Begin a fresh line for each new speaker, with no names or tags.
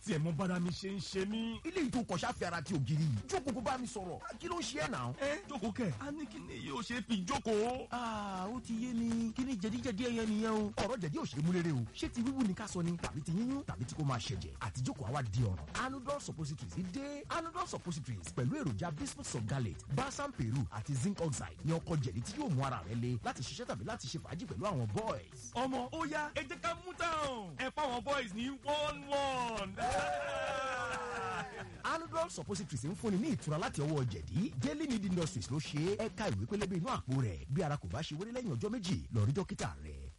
tiẹ̀ mọ bára mi ṣe ń ṣe mí.
ilé ìtò kọ̀ṣà fi ara ti ògiri yìí jókòó kó bá mi sọ̀rọ̀ kí ló ń ṣe ẹ̀ náà.
ẹ jókòó kẹ a ní kí ni yóò ṣe fi jókòó.
aa ó ti yé mi kí ni jẹ̀díjẹ̀dí ẹyẹ nìyẹn o. ọ̀rọ̀ jẹ̀dí ò ṣe é mú rere o ṣé ti wíwú ni ká sọ ni tàbí ti yíyún tàbí tí kò máa ṣẹ̀jẹ̀ àti jókòó àwa di ọ̀ràn. anudol suppositories dé anudol suppositories pẹ̀lú èròjà bismuth sulgalate balsam peru àti zinc oxide ní ọkọ̀ jẹ̀dí tí yóò mú ara rẹ le láti ṣiṣẹ́ tàbí láti ṣe fàájì pẹ̀lú àwọn boys.
ọmọ ó yá ẹ jẹ́ ká mú táwọn ẹ fáwọn boys ní one one.
anudol suppositories ń fúnni ní ìtura láti ọwọ́ jẹ̀dí daily need industries ló ṣe é ẹ̀ka ìwé pélébé inú àpò rẹ̀ bí ara kò bá ṣe wọlé lẹ́yìn ọjọ́ méjì lọ rí dókítà rẹ̀.